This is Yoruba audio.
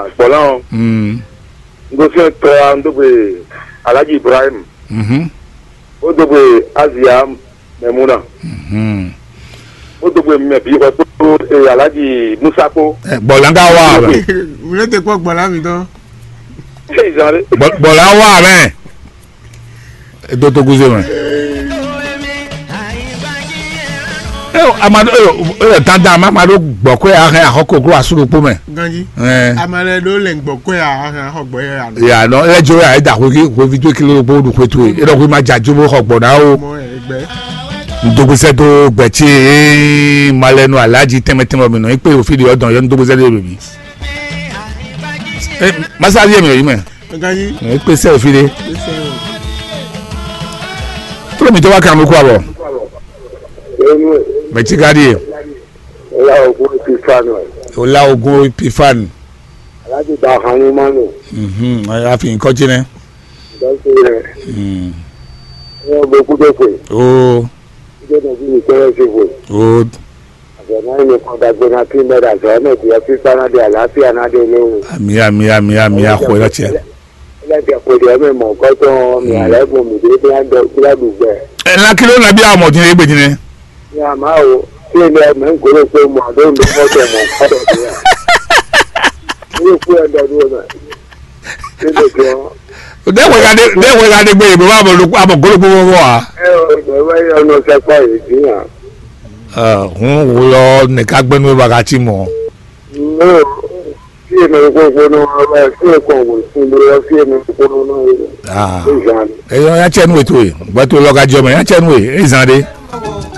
gbọ́láwọn Mm. ngosi tọ́ a ń dógbe alhaji ibrahim Mhm. ó dógbe azia memuna Mhm. ó dógbe mẹbi ọtó ẹ alhaji musako Eh, bọ̀lá ká wà rẹ̀ wúlé tẹ kọ́ gbọ́lá mi tán. ṣé ìsàlẹ̀ Bọ̀- bọ̀lá wà rẹ̀ ètò tó gúnṣe rẹ̀. ẹ o amadu ẹ o ẹ tán dáa má amadu gbọ́ pé ahẹ́ àkọ́kọ́ kúrò àsúrò pọ́ mẹ́. ganji ẹ amale ló lè gbọ́ pé àhàn ọgbọ́ yẹn àná. yàrá ẹjọ́ yà ẹ̀ dà kó kí kó fi tó kí ló bó dùn pé tó yìí ẹ̀ dọ̀ kó má jà jóbó ọ̀pọ̀ náà o. mọ ẹgbẹ́. ndogbesẹ tó gbẹtsi ee malẹnu alaji tẹmẹtẹmẹ mi nọ ipe òfin de ọdún yọ ndogbesẹ de lobi ẹ masali yẹ mi yọ yi mẹ ganji ipe sẹ òfin de ṣe o. tó mi tó wá kàmú kó àbọ ẹnu ẹ mẹtí ká di yẹ ẹyà ògùn ti fanu ẹ ọlá ogun pifan alhaji ta hanu manu àfi nǹkan jìnnà ìdánsẹ rẹ ẹ bẹ kú dé pé o ìjọ náà bí mi kẹrẹ ṣe fò o àgbẹ̀mọ́ ẹni kan dàgbé náà kí mẹ́ta sọ̀rọ̀ náà ti yẹ kí sanadé àlàáfíà náà dé lóhùn. àmì àmì àmì àmì àkó ẹ lọtí ẹ ẹlẹ́dẹ̀ kò dé ẹ̀mí mọ̀ nǹkan tó mi àlẹ́gùn mi dé bí wọ́n dọ̀ kíládùúgbẹ́. ẹ ńlá kí ló ń nàbí àwọn ọmọdé yẹn gbé jìnnà ní àmà o kí ni ẹ̀mí ń kórè pé mo àdó mi mọ́tò mọ̀ nǹkan tó ti yà. ní ìkú ẹ̀ dọ̀dún rẹ̀ kí ló fi hàn. dẹ́wọ̀ ìyá dẹ́wọ̀ ìyá gbé ìbò bá àbọ̀ gbólógbó wọ́n wà. ẹ ò ìgbẹ́wẹ́ yẹn ọ̀nà sẹ́pọ̀ yìí sí yàn. hun wúlọ nìka gbẹnu bàkà tí mọ̀. ní o kí èmi gbogbo ní wọn bá sí ẹ̀kọ́ òwò sí ilé ọ sí èmi gbogbo náà yìí. Ah. ní ìyàn ẹyọ ya tiẹ nu ètò yìí gbẹtò lọgàjọ mẹ ya tiẹ nu yìí ẹ zan de